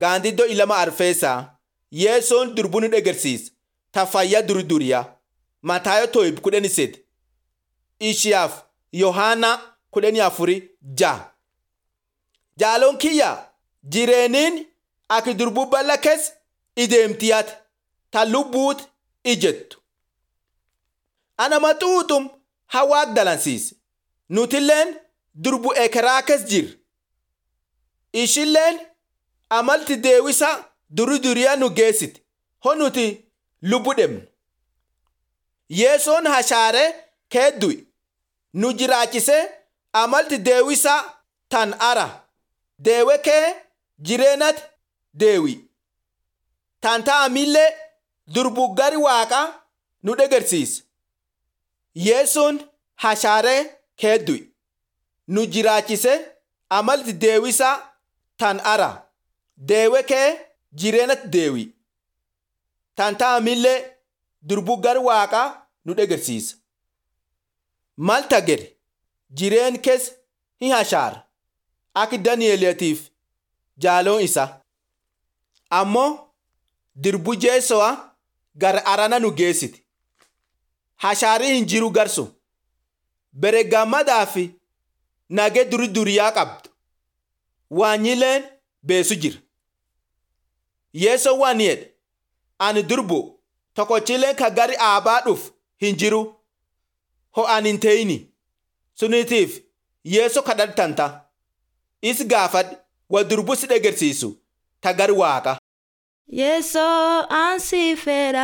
gaandiddoo ilama arfeesaa yeessoon durbuu nu dhegersiisa ta fayyaa duri duriyaa mataayo toyib kudhani sed ishiyaaf yohaana kudhani afuri ja jaaloon kiyya jireeniin aki durbuu balla kes ideemtiyaat ta lubbuut ijettu ana maxuuxum hawaaq dalansiise nutilleen durbu ekeraa kes jir ishilleen amalti deewisa duri duriyaa nu geessite ho nuti lubbu dhemnu yeesoon hashaare keeddu'i nu jiraachise amalti deewisa tan ara deewe kee jireenat deewi tan ta'amillee durbu gari waaqa nu dhegersiise yeesoon hashaare keeddu'i nu jiraachise amalti deewisa tan ara deewe kee jireenat deewi tan ta'amillee durbu gar waaqa nu dhegersiisa malta gede jireen kes hin hashaar ak dani'eeletiif jaaloon isa ammoo dirbu jeeso'a gar arana nu geessiti hashaarii hin jiru garsu bere gammadaa fi nage duri duriyaa qabdu waanyileen beesu jira yeeso waan yedhe ani durbu tokkochileen ka gari aabaa dhuf hin jiru ho ani hin teeyini sunitiif yeeso kadhatanta is gaafadh wa durbu si dhegersiisu ta gari waaqa Yeso ansi fedha.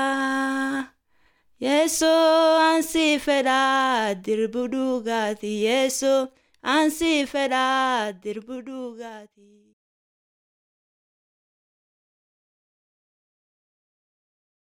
Yeso ansi fedha dirbu dhugaati. Yeso ansi fedha dirbu dhugaati.